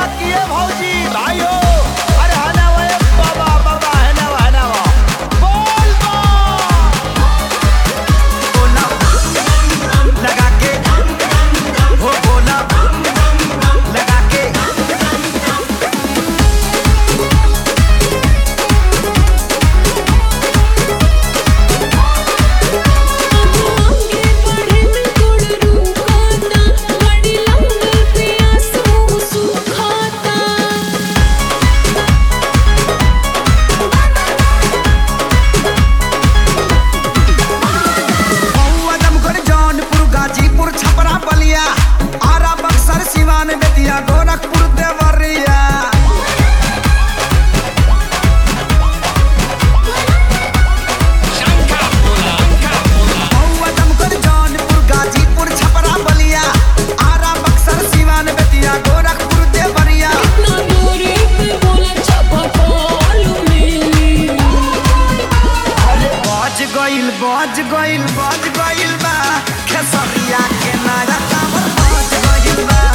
किए भौजी भाई हो अरे हना वे बाबा बाबा हना वा हना वा बोल बा बोला लगा के हो बोला लगा के आगे बढ़े में गोड़ रुकाता बड़ी लंगल प्यास मुँह सुखाता महुआ जमगढ़ जौनपुर गाजीपुर छपरा बलिया आरा बक्सर सिवान बेतिया गोरखपुर देवरिया महुआ जमगढ़ जौनपुर गाजीपुर छपरा बलिया आरा बक्सर सिवान बेतिया गोरखपुर देवरिया ना दूरी पे बोला छपा पालू मेली अरे बज गइल बज गइल बज गइल बा खेसरिया के नारा काबर बज गइल बा